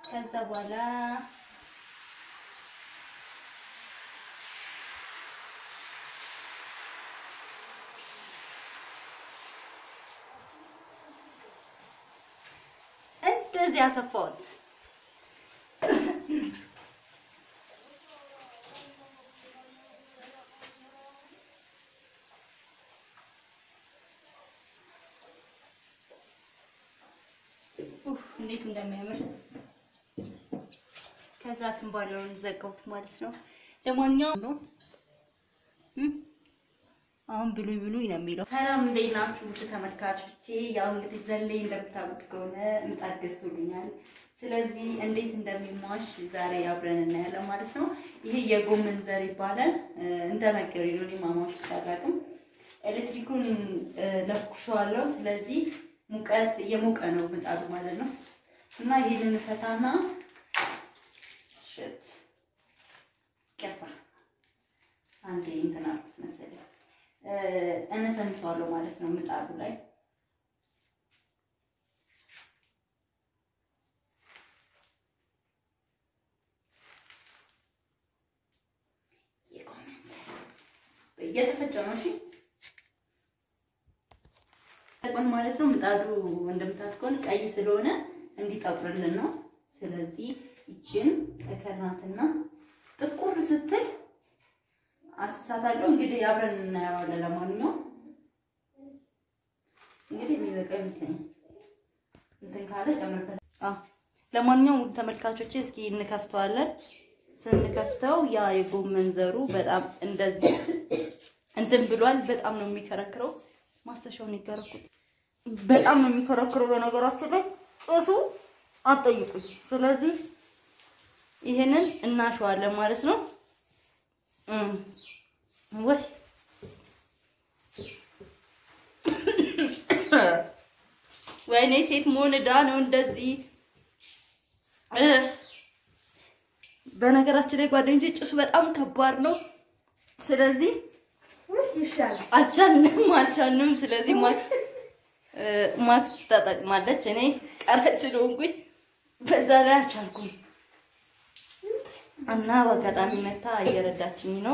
ከዛ በኋላ እንደዚህ አሰፋሁት። ኡፍ እንዴት እንደሚያምር ከዛ ክንባለውን ዘጋሁት ማለት ነው። ለማንኛውም ነው እም አሁን ብሉይ ብሉይ ነው የሚለው። ሰላም እንዴት ናችሁ ውድ ተመልካቾቼ? ያው እንግዲህ ዘሌ እንደምታውቁት ከሆነ ምጣድ ገዝቶልኛል። ስለዚህ እንዴት እንደሚሟሽ ዛሬ አብረን እናያለን ማለት ነው። ይሄ የጎመን ዘር ይባላል። እንደነገሩኝ ነው። እኔ ማሟሽ አላውቅም። ኤሌክትሪኩን ለኩሸዋለሁ። ስለዚህ ሙቀት እየሞቀ ነው ምጣዱ ማለት ነው። እና ይሄንን ፈታና ሽት ቀፋ አንዴ እንትን አልኩት መሰለኝ እነሰንሰዋለሁ ማለት ነው ምጣዱ ላይ እየተፈጨ ነው። እሺ ተቆን ማለት ነው። ምጣዱ እንደምታትቆን ቀይ ስለሆነ እንዲጠቁርልን ነው። ስለዚህ ይችን እከናትና ጥቁር ስትል አስሳታለሁ። እንግዲህ አብረን እናየዋለን። ለማንኛውም እንግዲህ የሚበቃ ይመስለኛል። እንትን ካለ ጨምርበት። አዎ ለማንኛውም ውድ ተመልካቾቼ እስኪ እንከፍተዋለን። ስንከፍተው ያ የጎመን ዘሩ በጣም እንደዚህ እንትን ብሏል። በጣም ነው የሚከረክረው። ማስተሻውን ይከረኩት በጣም ነው የሚከረክረው። በነገራችን ላይ ጭሱ አትጠይቁኝ። ስለዚህ ይሄንን እናሸዋለን ማለት ነው። ወይ ወይኔ ሴት መሆን ዕዳ ነው እንደዚህ። በነገራችን ላይ ጓደኞቼ ጭሱ በጣም ከባድ ነው። ስለዚህ አልቻልንም አልቻልንም። ስለዚህ ማክስ ማክስ ተጠቅማለች። እኔ ቀረጭ ስለሆንኩኝ በዛ ላይ አልቻልኩም እና በአጋጣሚ መታ እየረዳችኝ ነው።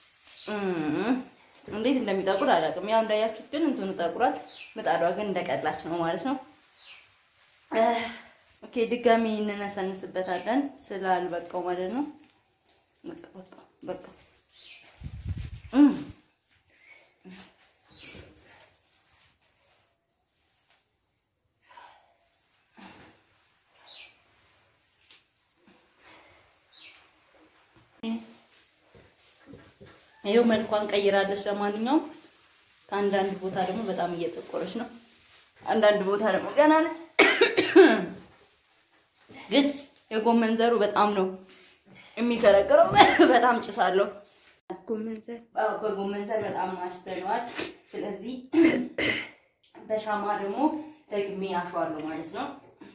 እንዴት እንደሚጠቁር አላውቅም። ያው እንዳያችሁት ግን እንትኑ ጠቁሯል። ምጣዷ ግን እንደቀላች ነው ማለት ነው። ኦኬ ድጋሚ እንነሰንስበታለን ስላልበቃው ማለት ነው። በቃ በቃ በቃ ይኸው መልኳን ቀይራለች። ለማንኛውም ከአንዳንድ ቦታ ደግሞ በጣም እየጠቆረች ነው። አንዳንድ ቦታ ደግሞ ገና ነው። ግን የጎመን ዘሩ በጣም ነው የሚከረክረው። በጣም ጭሳለሁ። በጎመን ዘር በጣም ማስተነዋል። ስለዚህ በሻማ ደግሞ ደግሜ አሸዋለሁ ማለት ነው።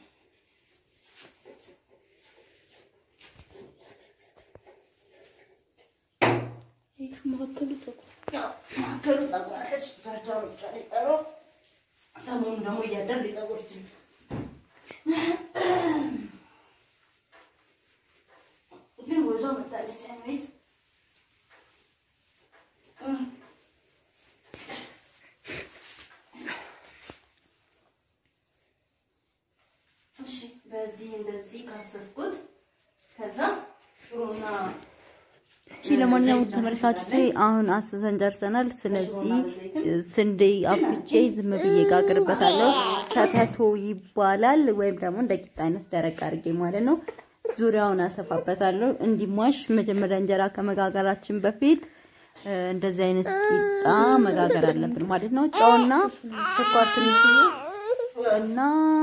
ማዕከሉ ጠቁራለች። ዳርዳሩ ብቻ ሊጠሩ ሰሞኑን ደግሞ እያደር ሊጠቁር ይችላል። ግን ወዟ መታለች ወይስ እሺ፣ በዚህ እንደዚህ ካሰስኩት ከዛ ሽሮና እሺ ለማንኛውም ተመልካቾቼ አሁን አስሰን ጨርሰናል። ስለዚህ ስንዴ አፍቼ ዝም ብዬ ጋግርበታለሁ። ሰተቶ ይባላል ወይም ደግሞ እንደ ቂጣ አይነት ደረቅ አድርጌ ማለት ነው። ዙሪያውን አሰፋበታለሁ እንዲሟሽ። መጀመሪያ እንጀራ ከመጋገራችን በፊት እንደዚህ አይነት ቂጣ መጋገር አለብን ማለት ነው። ጨውና ስኳር ትንሽዬ እና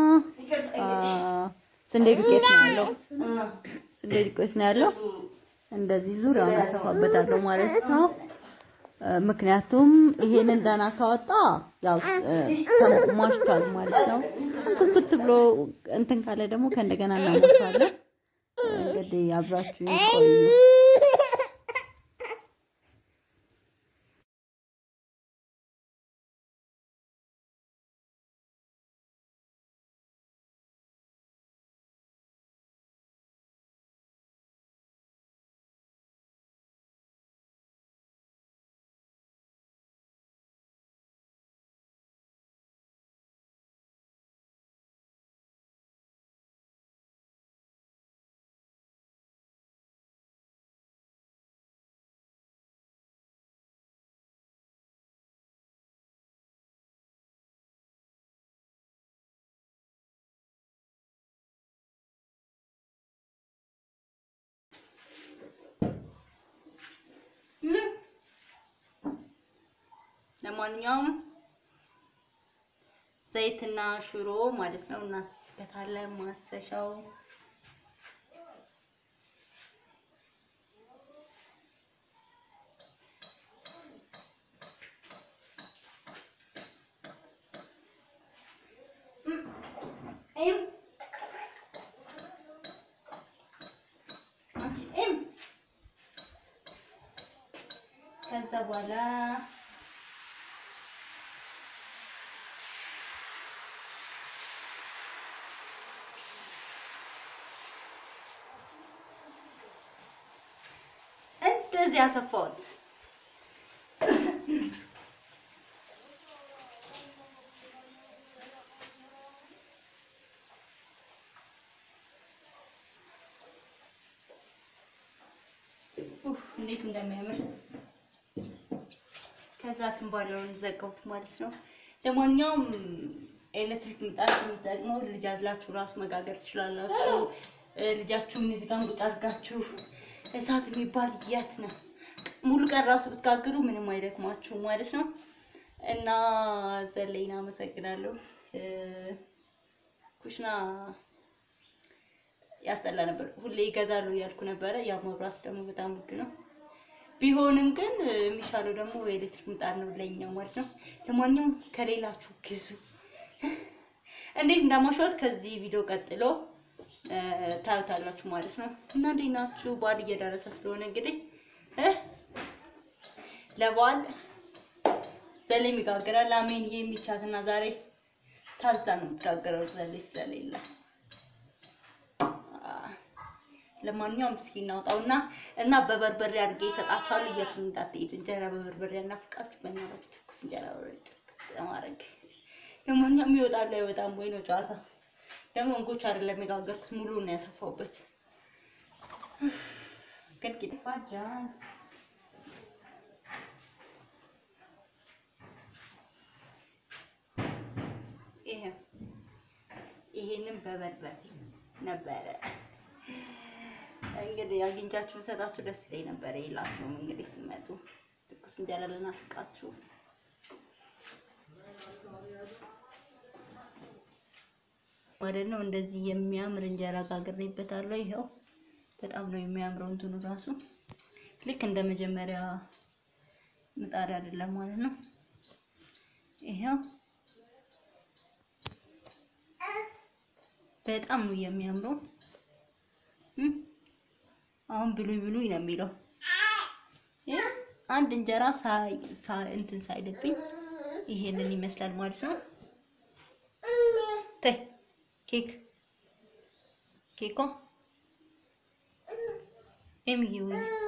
ስንዴ ዱቄት ነው ያለው። ስንዴ ዱቄት ነው ያለው። እንደዚህ ዙሪያውን አሰፋበታለሁ ማለት ነው። ምክንያቱም ይሄንን ደህና ካወጣ ያው ማሽቷል ማለት ነው። ኩትኩት ብሎ እንትን ካለ ደግሞ ከእንደገና እናሞሻለን። እንግዲህ አብራችሁ ቆዩ። ለማንኛውም ዘይትና ሽሮ ማለት ነው እናስበታለን። ማሰሻው ከዛ በኋላ እንደዚህ ያሰፋሁት እንዴት እንደሚያምር ከዛ ክንባለውን ዘጋሁት ማለት ነው። ለማንኛውም ኤሌክትሪክ ምጣድ የሚጠቅመው ልጅ አዝላችሁ ራሱ መጋገር ትችላላችሁ። ልጃችሁን እዚህ ጋር እንቁጥ አድርጋችሁ እሳት የሚባል የት ነው ሙሉ ቀን ራሱ ብትጋግሩ ምንም አይደክማችሁ ማለት ነው። እና ዘለይን አመሰግናለሁ። ኩሽና ያስጠላ ነበር። ሁሌ ይገዛሉ እያልኩ ነበረ። ያ መብራት ደግሞ በጣም ውድ ነው። ቢሆንም ግን የሚሻለው ደግሞ የኤሌክትሪክ ምጣድ ነው ለኛው ማለት ነው። ለማንኛውም ከሌላችሁ ግዙ። እንዴት እንዳማሸሁት ከዚህ ቪዲዮ ቀጥሎ ታዩታላችሁ ማለት ነው። እና እንዴት ናችሁ? በዓል እየደረሰ ስለሆነ እንግዲህ ለበዓል ዘሌ የሚጋገራል አሜን የሚቻትና ዛሬ ታዝታ ነው የምትጋገረው ዘሌ ስለሌለ ለማንኛውም እስኪ እናውጣውና እና በበርበሬ አድርጌ ይሰጣችኋል። የትም እንዳትሄድ እንጀራ በበርበሬ ያናፍቃችሁ። በእናታችሁ ትኩስ እንጀራ በበርበሬ ማድረግ ለማንኛውም ይወጣል አይወጣም ወይ ነው ጨዋታ። ደግሞ እንጎች አይደለም የጋገርኩት ሙሉ ነው ያሰፋሁበት። ግን ቂጥ ፋጃ ይሄ ይሄንን በበርበሬ ነበረ እንግዲህ አግኝቻችሁ ሰጣችሁ ደስ ይለኝ ነበር። የላችሁም እንግዲህ ስመጡ ትኩስ እንጀራ ልናፍቃችሁ። ማለት ነው እንደዚህ የሚያምር እንጀራ ጋግሬበታለሁ። ይኸው በጣም ነው የሚያምረው እንትኑ ራሱ ልክ እንደ መጀመሪያ ምጣድ አይደለም ማለት ነው። ይኸው በጣም ነው የሚያምረው። አሁን ብሉይ ብሉይ ነው የሚለው። አንድ እንጀራ ሳይ እንትን ሳይልብኝ ይሄንን ይመስላል ማለት ነው። ተይ ኬክ ኬኮ ኤምዬ ወይ